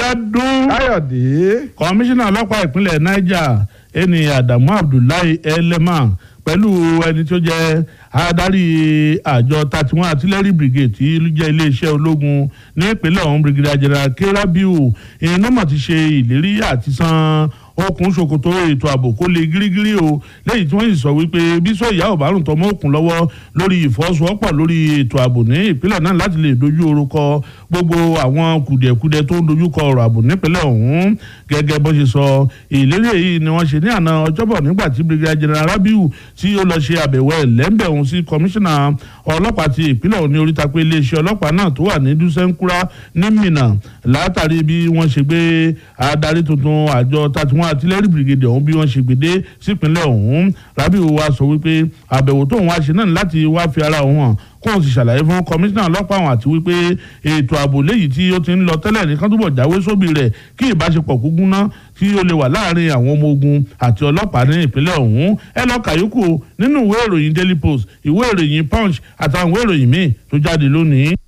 Bíọ́dún káyọ̀dé kọmíṣánná ọlọ́pàá ìpínlẹ̀ Niger ẹni Adamu Abdullahi Elema pẹ̀lú ẹni tó jẹ́ adarí àjọ thirty one artillery brigade tí jẹ́ iléeṣẹ́ ológun ní ìpínlẹ̀ ọ̀hún brigadier general kerabiu iná mà ti ṣe ìlérí àti san okùn ṣòkòtò ètò ààbò kó lè gírígírí o lẹ́yìn tí wọ́n sì sọ wípé bísọ̀ ìyá ò bá rùn tọmọ òkun lọ́wọ́ lórí ìfọwọ́sowọ́pọ̀ lórí ètò ààbò ní ìpínlẹ̀ náà láti lè dojú orúkọ gbogbo àwọn kùdìẹ̀kudiẹ tó ń dojúkọ ọ̀rọ̀ ààbò nípínlẹ̀ ọ̀hún gẹ́gẹ́ bó ṣe sọ ìlérí èyí ni wọ́n ṣe ní àná ọjọ́bọ̀ nígbà tí brigadier general rabiu tí ó lọ ṣe àbẹ̀wò ẹ̀lẹ́ńbẹ̀ ọ̀hún sí kọmíṣánná ọlọ́pàá ti ìpínlẹ̀ ọ̀hún ní oríta pé iléeṣẹ́ ọlọ́pàá náà tó wà ní dúsẹ́ńkúrá ní Minna látàrí bí wọ́n ṣe gbé adarí tuntun àjọ thirty one artillery brigade ọ̀hún bí wọ́n ṣe gbèdé sípínlẹ̀ ọ̀hún rabiu wa sọ wípé àbẹ̀wò tóun wá ṣe náà láti wá fi ara òun hàn kóun sì ṣàlàyé fún kọmíṣánná ọlọ́pàá àwọn àti wípé ètò ààbò léyìí tí ó ti ń lọ tẹ́lẹ̀ nìkan túbọ̀ jáwé sóbì rẹ̀ kí ìbáṣepọ̀ kúgún ná tí ó lè wà láàrin àwọn ọmọ ogun àti ọlọ́pàá ní ìpínlẹ̀ ọ̀hún ẹ lọ kàyókù nínú ìwé ìròyìn Daily Post ìwé ìròyìn Punch àtàwọn ìwé ìròyìn míì tó jáde lónìí.